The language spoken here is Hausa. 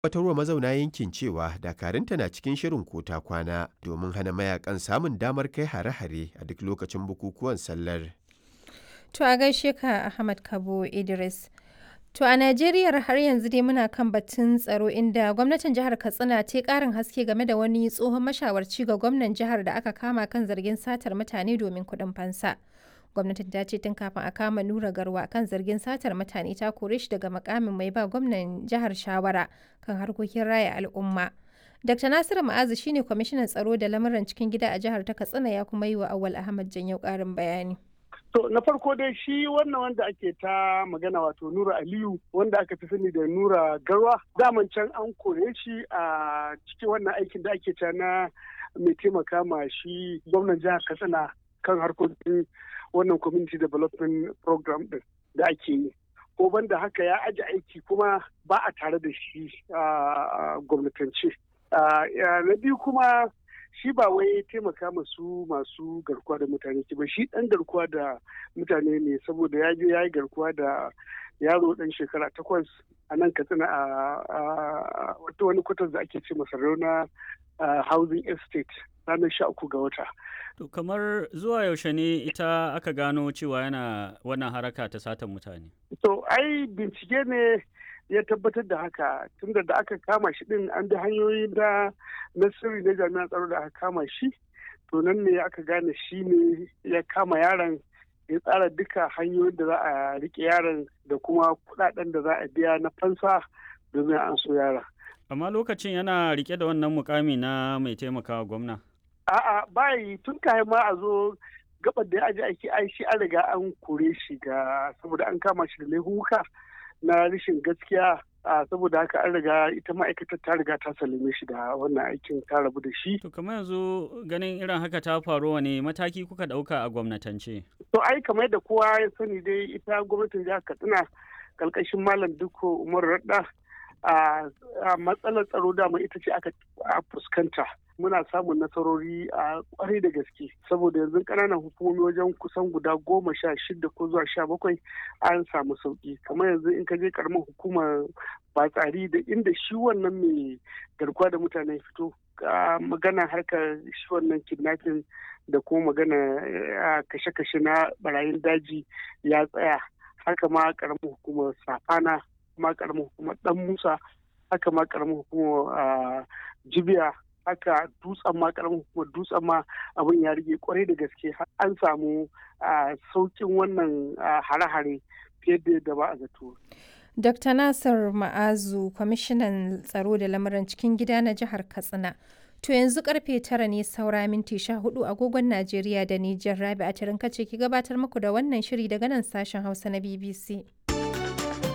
tabbatarwa mazauna yankin cewa dakarunta na cikin shirin kota kwana domin hana mayakan samun damar kai hare-hare a duk lokacin bukukuwan sallar. To a gaishe ka Ahmad Kabo Idris. To a Najeriya har yanzu dai muna kan batun tsaro inda gwamnatin jihar Katsina ta karin haske game da wani tsohon mashawarci ga gwamnan jihar da aka kama kan zargin satar mutane domin kuɗin fansa. Gwamnatin ta ce tun kafin a kama Nura Garwa kan zargin satar mutane ta kore shi daga makamin mai ba gwamnan jihar shawara kan harkokin raya al'umma. Dr. Nasiru Ma'azu shine kwamishinan tsaro da lamuran cikin gida a jihar ta Katsina ya kuma yi wa Awal Ahmad Janyau ƙarin bayani. To na farko dai shi wannan wanda ake ta magana wato Nura Aliyu wanda aka fi sani da Nura Garwa daman can an kore shi a cikin wannan aikin da ake ta na mai taimaka ma shi gwamnan jihar Katsina kan harkokin wannan community development program din da ake yi. Ko banda haka ya aji aiki kuma ba a tare da shi a gwamnatance. Na biyu kuma shi ba wai taimaka masu masu garkuwa da mutane ba shi dan garkuwa da mutane ne saboda ya je ya yi garkuwa da yaro dan shekara takwas a nan katsina a wata wani kwatar da ake ce masa rauna housing estate ranar sha uku ga wata. To kamar zuwa yaushe ne ita aka gano cewa yana wannan haraka ta satan mutane? To ai bincike ne ya tabbatar da haka tunda da aka kama shi din an bi hanyoyi da na sirri na jami'an tsaro da aka kama shi to nan ne aka gane shi ne ya kama yaron ya tsara duka hanyoyin da za a rike yaron da kuma kudaden da za a biya na fansa domin an so yara. Amma lokacin yana rike da wannan mukami na mai taimakawa gwamna? A'a bayi tun kayan ma a zo gabar da ya aji aiki ai shi an riga an kore shi ga saboda an kama shi da laifuka. na rashin gaskiya a saboda haka an riga ita ma'aikatar ta riga ta salime shi da wannan aikin ta rabu da shi. To kamar yanzu ganin irin haka ta faru wane mataki kuka ɗauka a gwamnatance? To ai kamar da kowa ya sani dai ita gwamnatin jihar Katsina kalkashin Malam Dukko Umar Radda a matsalar tsaro dama ita ce aka fuskanta. muna samun nasarori a kwarai da gaske saboda yanzu ƙananan hukumomi wajen kusan guda goma sha shida ko zuwa sha bakwai an samu sauki kamar yanzu in ka je karamar hukumar batsari da inda shi wannan mai garkuwa da mutane fito magana harkar shi wannan kidnapping da kuma magana kashe-kashe na barayin daji ya tsaya haka ma karamar hukumar safana ma karamar hukumar dan musa haka ma karamar hukumar jibiya haka dutsen ma karamin hukumar dutsen ma abin ya rige kwarai da gaske an samu saukin wannan hare-hare fiye da yadda ba a zato. Dr. Nasir Ma'azu, kwamishinan tsaro da lamuran cikin gida na jihar Katsina. To yanzu karfe tara ne saura minti sha hudu agogon Najeriya da Nijar Rabi a tarin kace ki gabatar muku da wannan shiri daga nan sashen Hausa na BBC.